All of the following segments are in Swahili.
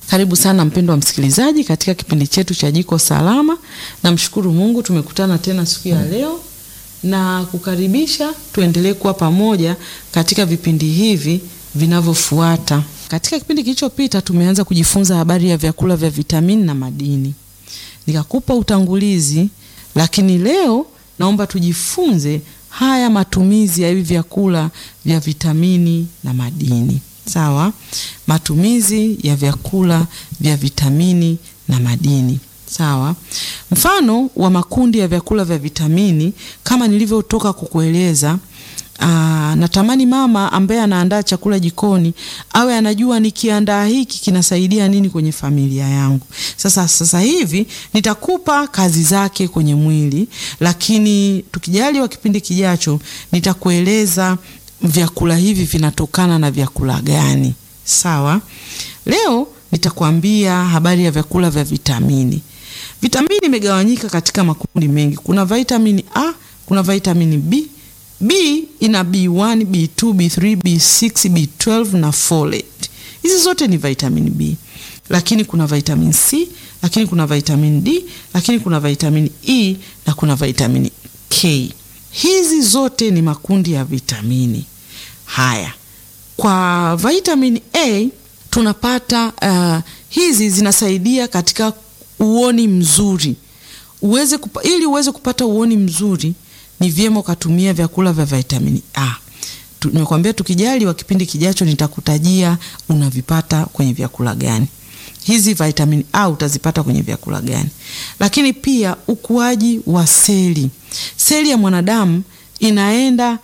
Karibu sana mpendwa msikilizaji katika kipindi chetu cha Jiko Salama. Namshukuru Mungu tumekutana tena siku ya leo na kukaribisha tuendelee kuwa pamoja katika vipindi hivi vinavyofuata. Katika kipindi kilichopita tumeanza kujifunza habari ya vyakula vya vitamini na madini. Nikakupa utangulizi, lakini leo naomba tujifunze haya matumizi ya hivi vyakula vya vitamini na madini. Sawa? Matumizi ya vyakula vya vitamini na madini. Sawa? Mfano wa makundi ya vyakula vya vitamini kama nilivyotoka kukueleza, aa, natamani mama ambaye anaandaa chakula jikoni awe anajua nikiandaa hiki kinasaidia nini kwenye familia yangu. Sasa sasa hivi nitakupa kazi zake kwenye mwili, lakini tukijaliwa kipindi kijacho nitakueleza vyakula hivi vinatokana na vyakula gani. Sawa? Leo nitakwambia habari ya vyakula vya vitamini. Vitamini imegawanyika katika makundi mengi. Kuna vitamini A, kuna vitamini B. B ina B1, B2, B3, B6, B12 na folate. Hizi zote ni vitamini B. Lakini kuna vitamini C, lakini kuna vitamini D, lakini kuna vitamini E na kuna vitamini K. Hizi zote ni makundi ya vitamini. Haya, kwa vitamini A tunapata uh, hizi zinasaidia katika uoni mzuri. Uweze kupa, ili uweze kupata uoni mzuri ni vyema ukatumia vyakula vya vitamini A. Nimekwambia tukijali wa kipindi kijacho nitakutajia unavipata kwenye vyakula gani. Hizi vitamini A utazipata kwenye vyakula gani? Lakini pia ukuaji wa seli. Seli ya mwanadamu inaenda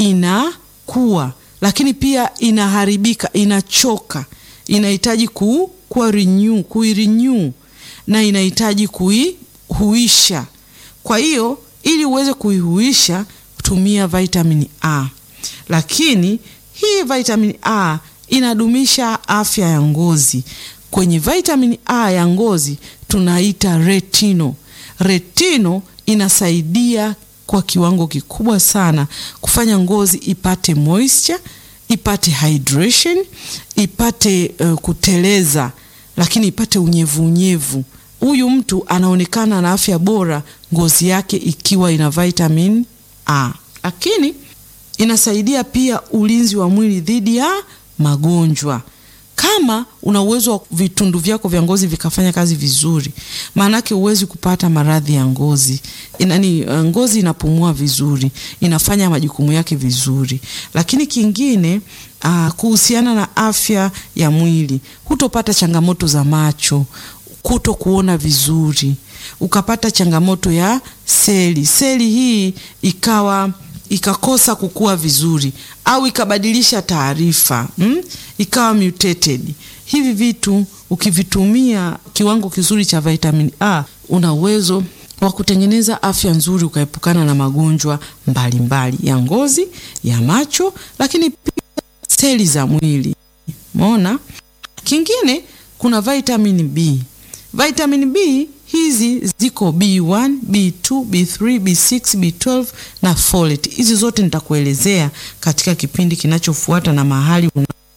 inakuwa, lakini pia inaharibika, inachoka, inahitaji ku, kuwa renew, kuirenew na inahitaji kuihuisha. Kwa hiyo ili uweze kuihuisha tumia vitamini A. Lakini hii vitamini A inadumisha afya ya ngozi. Kwenye vitamini A ya ngozi tunaita retino. Retino inasaidia kwa kiwango kikubwa sana kufanya ngozi ipate moisture, ipate hydration, ipate uh, kuteleza, lakini ipate unyevu unyevu. Huyu mtu anaonekana na afya bora, ngozi yake ikiwa ina vitamin A. Lakini inasaidia pia ulinzi wa mwili dhidi ya magonjwa. Kama una uwezo wa vitundu vyako vya ngozi vikafanya kazi vizuri, maanake huwezi kupata maradhi ya ngozi. Inani, ngozi inapumua vizuri, inafanya majukumu yake vizuri. Lakini kingine uh, kuhusiana na afya ya mwili, hutopata changamoto za macho, kuto kuona vizuri, ukapata changamoto ya seli, seli hii ikawa ikakosa kukua vizuri au ikabadilisha taarifa hmm? ikawa mutated. Hivi vitu ukivitumia kiwango kizuri cha vitamin A, una uwezo wa kutengeneza afya nzuri, ukaepukana na magonjwa mbalimbali mbali ya ngozi, ya macho, lakini pia seli za mwili. Umeona? Kingine kuna vitamin B. Vitamin B hizi ziko B1, B2, B3, B6, B12 na folate. Hizi zote nitakuelezea katika kipindi kinachofuata na mahali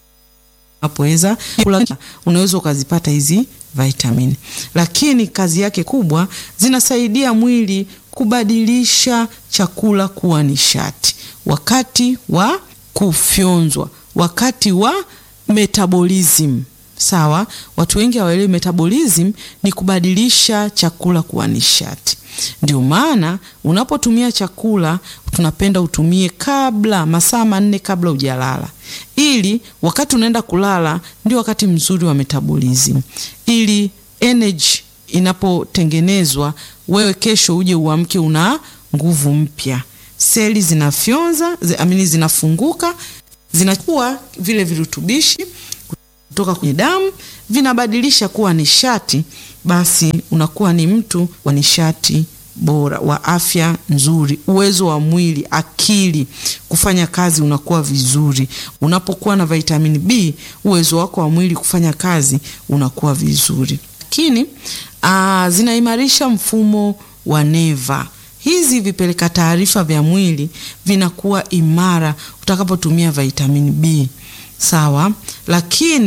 unapoweza unaweza ukazipata hizi vitamini. Lakini kazi yake kubwa, zinasaidia mwili kubadilisha chakula kuwa nishati wakati wa kufyonzwa, wakati wa metabolism. Sawa, watu wengi hawaelewi metabolism ni kubadilisha chakula kuwa nishati. Ndio maana unapotumia chakula tunapenda utumie kabla masaa manne kabla hujalala, ili wakati unaenda kulala ndio wakati mzuri wa metabolism, ili energy inapotengenezwa wewe kesho uje uamke una nguvu mpya. Seli zinafyonza amini, zinafunguka, zinakuwa vile virutubishi kutoka kwenye damu vinabadilisha kuwa nishati, basi unakuwa ni mtu wa nishati bora, wa afya nzuri, uwezo wa mwili, akili kufanya kazi unakuwa vizuri. Unapokuwa na vitamini B, uwezo wako wa mwili kufanya kazi unakuwa vizuri. Lakini zinaimarisha mfumo wa neva. Hizi vipeleka taarifa vya mwili vinakuwa imara utakapotumia vitamini B. Sawa, lakini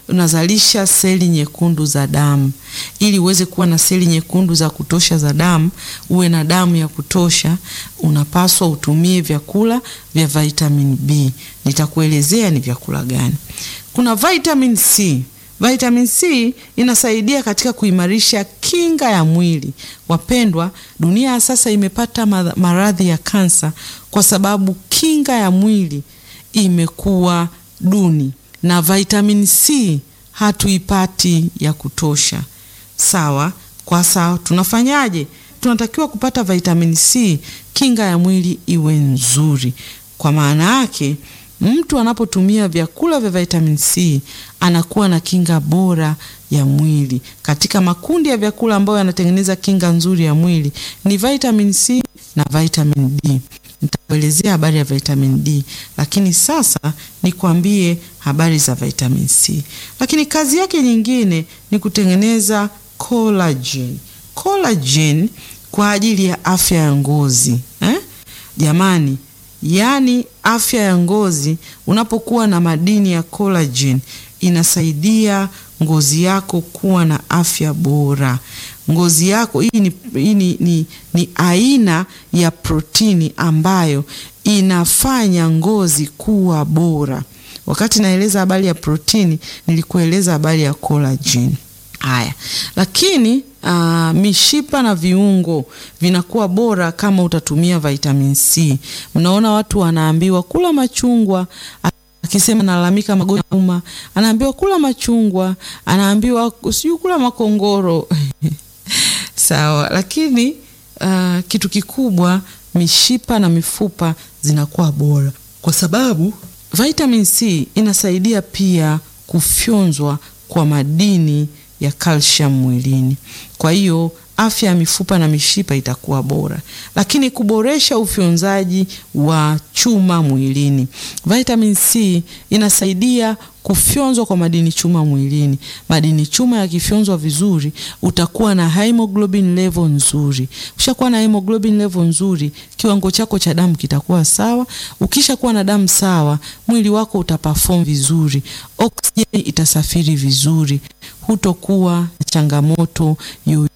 unazalisha seli nyekundu za damu. Ili uweze kuwa na seli nyekundu za kutosha za damu, uwe na damu ya kutosha, unapaswa utumie vyakula vya vitamin B. Nitakuelezea ni vyakula gani. Kuna vitamin C. Vitamin C inasaidia katika kuimarisha kinga ya mwili. Wapendwa, dunia ya sasa imepata maradhi ya kansa kwa sababu kinga ya mwili imekuwa duni na vitamin C hatuipati ya kutosha. Sawa, kwa sawa, tunafanyaje? Tunatakiwa kupata vitamin C, kinga ya mwili iwe nzuri. Kwa maana yake mtu anapotumia vyakula vya vitamin C anakuwa na kinga bora ya mwili. Katika makundi ya vyakula ambayo yanatengeneza kinga nzuri ya mwili ni vitamin C na vitamin D. Nitakuelezea habari ya vitamin D, lakini sasa nikwambie habari za vitamin C. Lakini kazi yake nyingine ni kutengeneza collagen. Collagen kwa ajili ya afya ya ngozi eh? Jamani, yaani afya ya ngozi, unapokuwa na madini ya collagen inasaidia ngozi yako kuwa na afya bora. Ngozi yako hii ni, hii ni, ni, ni aina ya protini ambayo inafanya ngozi kuwa bora. Wakati naeleza habari ya protini, nilikueleza habari ya collagen. Haya, lakini uh, mishipa na viungo vinakuwa bora kama utatumia vitamin C. Mnaona watu wanaambiwa kula machungwa, akisema nalalamika magonjwa ya uma, anaambiwa kula machungwa, anaambiwa sijui kula makongoro sawa, lakini uh, kitu kikubwa mishipa na mifupa zinakuwa bora kwa sababu vitamin C inasaidia pia kufyonzwa kwa madini ya calcium mwilini. Kwa hiyo afya ya mifupa na mishipa itakuwa bora, lakini kuboresha ufyonzaji wa chuma mwilini. Vitamin C inasaidia kufyonzwa kwa madini chuma mwilini. Madini chuma yakifyonzwa vizuri, utakuwa na hemoglobin level nzuri. Ukishakuwa na hemoglobin level nzuri, kiwango chako cha damu kitakuwa sawa. Ukishakuwa na damu sawa, mwili wako utaperform vizuri, oksijeni itasafiri vizuri, hutokuwa na changamoto yoyote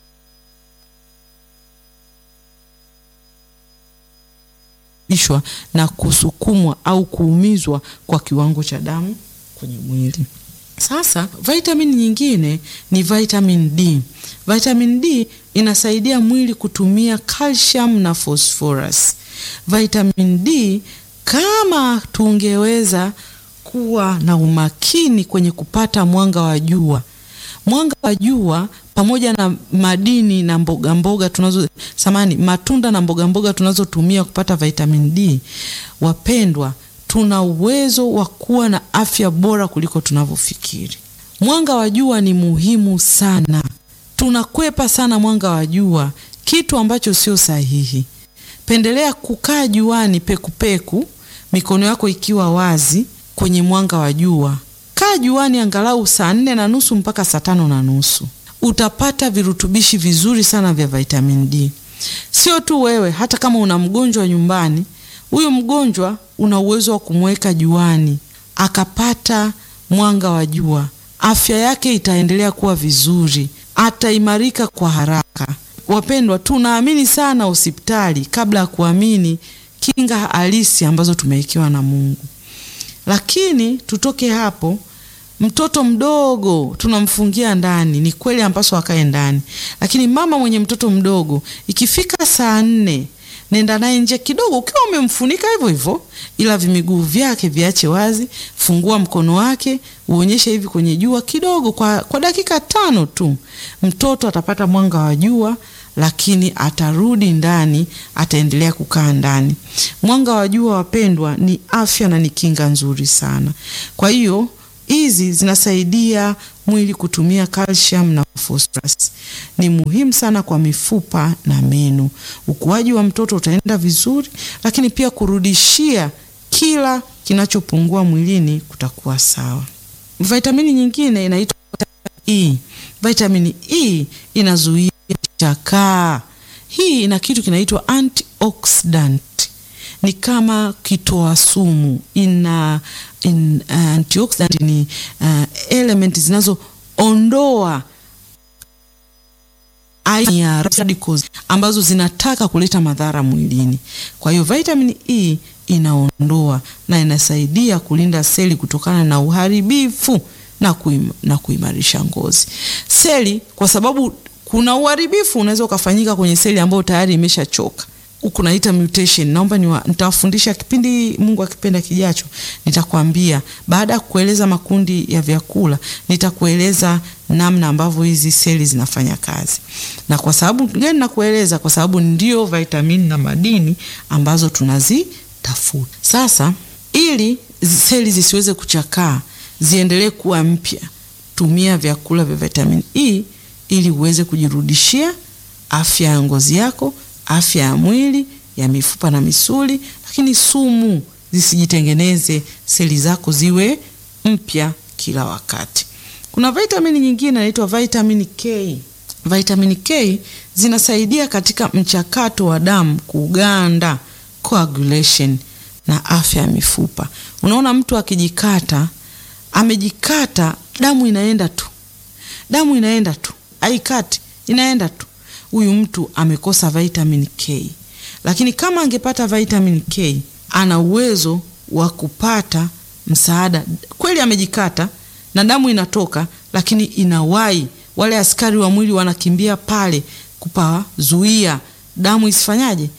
ishwa na kusukumwa au kuumizwa kwa kiwango cha damu kwenye mwili. Sasa vitamin nyingine ni vitamin D. Vitamin D inasaidia mwili kutumia calcium na phosphorus. Vitamin D, kama tungeweza kuwa na umakini kwenye kupata mwanga wa jua, mwanga wa jua pamoja na madini na mboga mboga tunazo samani matunda na mboga mboga tunazotumia kupata vitamin D, wapendwa, tuna uwezo wa kuwa na afya bora kuliko tunavyofikiri. Mwanga wa jua ni muhimu sana, tunakwepa sana mwanga wa jua, kitu ambacho sio sahihi. Pendelea kukaa juani pekupeku, mikono yako ikiwa wazi kwenye mwanga wa jua. Kaa juani angalau saa nne na nusu mpaka saa tano na nusu utapata virutubishi vizuri sana vya vitamin D. Sio tu wewe, hata kama una mgonjwa nyumbani, huyu mgonjwa una uwezo wa kumweka juani akapata mwanga wa jua, afya yake itaendelea kuwa vizuri, ataimarika kwa haraka. Wapendwa, tunaamini sana hospitali kabla ya kuamini kinga halisi ambazo tumewekewa na Mungu. Lakini tutoke hapo mtoto mdogo tunamfungia ndani, ni kweli ampaswa akae ndani, lakini mama mwenye mtoto mdogo ikifika saa nne, nenda naye nje kidogo, ukiwa umemfunika hivyo hivyo, ila vimiguu vyake viache wazi. Fungua mkono wake uonyeshe hivi kwenye jua kidogo, kwa, kwa dakika tano tu, mtoto atapata mwanga wa jua lakini atarudi ndani, ataendelea kukaa ndani. Mwanga wa jua, wapendwa, ni afya na ni kinga nzuri sana. Kwa hiyo hizi zinasaidia mwili kutumia calcium na phosphorus. Ni muhimu sana kwa mifupa na meno. Ukuaji wa mtoto utaenda vizuri, lakini pia kurudishia kila kinachopungua mwilini kutakuwa sawa. Vitamini nyingine inaitwa E. Vitamini E inazuia chakaa. Hii ina kitu kinaitwa antioxidant ni kama kitoa sumu, ina in, uh, antioxidant ni uh, element zinazoondoa aina ya radicals ambazo zinataka kuleta madhara mwilini. Kwa hiyo vitamin E inaondoa na inasaidia kulinda seli kutokana na uharibifu na, kuim, na kuimarisha ngozi. Seli kwa sababu kuna uharibifu unaweza ukafanyika kwenye seli ambayo tayari imeshachoka huku naita mutation. Naomba nitawafundisha kipindi Mungu akipenda kijacho, nitakwambia baada ya kueleza makundi ya vyakula, nitakueleza namna ambavyo hizi seli zinafanya kazi. Na kwa sababu gani nakueleza? Kwa sababu ndio vitamini na madini ambazo tunazitafuta. Sasa ili seli zisiweze kuchakaa, ziendelee kuwa mpya, tumia vyakula vya vitamini E ili uweze kujirudishia afya ya ngozi yako afya ya mwili ya mifupa na misuli, lakini sumu zisijitengeneze, seli zako ziwe mpya kila wakati. Kuna vitamini nyingine inaitwa vitamini K. Vitamini K zinasaidia katika mchakato wa damu kuganda, coagulation na afya ya mifupa. Unaona, mtu akijikata, amejikata, damu inaenda tu, damu inaenda tu, haikati, inaenda tu huyu mtu amekosa vitamin K. Lakini kama angepata vitamin K, ana uwezo wa kupata msaada. Kweli amejikata na damu inatoka, lakini inawai, wale askari wa mwili wanakimbia pale kupazuia damu isifanyaje,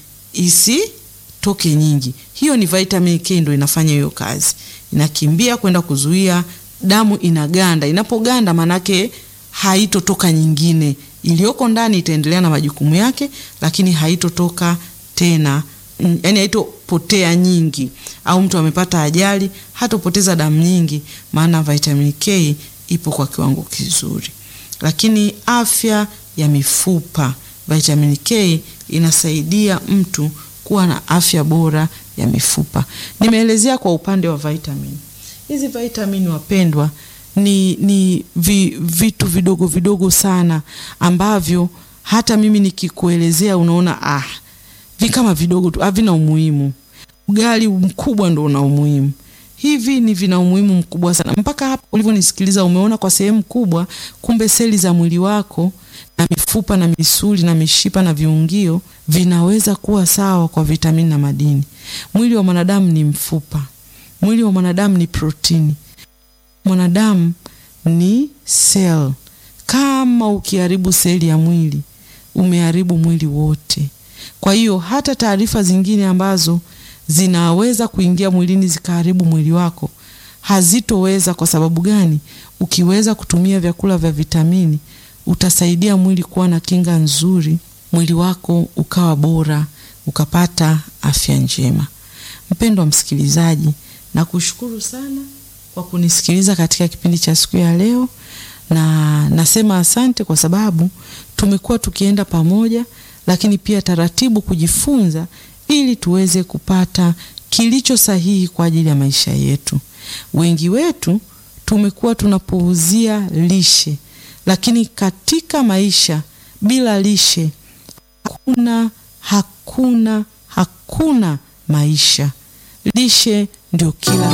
isitoke nyingi. Hiyo ni vitamin K, ndo inafanya hiyo kazi, inakimbia kwenda kuzuia damu inaganda. Inapoganda manake haitotoka nyingine iliyoko ndani itaendelea na majukumu yake, lakini haitotoka tena, yani haitopotea nyingi. Au mtu amepata ajali, hatopoteza damu nyingi, maana vitamin K ipo kwa kiwango kizuri. Lakini afya ya mifupa, vitamin K inasaidia mtu kuwa na afya bora ya mifupa. Nimeelezea kwa upande wa vitamin. Hizi vitamin wapendwa ni, ni vi, vitu vidogo vidogo sana ambavyo hata mimi nikikuelezea unaona ah, vi kama vidogo tu, havina umuhimu. Ugali mkubwa ndo una umuhimu. Hivi ni vina umuhimu mkubwa sana. Mpaka hapo ulivyonisikiliza, umeona kwa sehemu kubwa, kumbe seli za mwili wako na mifupa na misuli na mishipa na viungio vinaweza kuwa sawa kwa vitamini na madini. Mwili wa mwanadamu ni mfupa, mwili wa mwanadamu ni protini mwanadamu ni sel. Kama ukiharibu seli ya mwili umeharibu mwili wote. Kwa hiyo hata taarifa zingine ambazo zinaweza kuingia mwilini zikaharibu mwili wako hazitoweza. Kwa sababu gani? Ukiweza kutumia vyakula vya vitamini utasaidia mwili kuwa na kinga nzuri, mwili wako ukawa bora, ukapata afya njema. Mpendwa msikilizaji, nakushukuru sana kwa kunisikiliza katika kipindi cha siku ya leo, na nasema asante kwa sababu tumekuwa tukienda pamoja, lakini pia taratibu kujifunza ili tuweze kupata kilicho sahihi kwa ajili ya maisha yetu. Wengi wetu tumekuwa tunapuuzia lishe, lakini katika maisha bila lishe hakuna hakuna hakuna maisha. Lishe ndio kila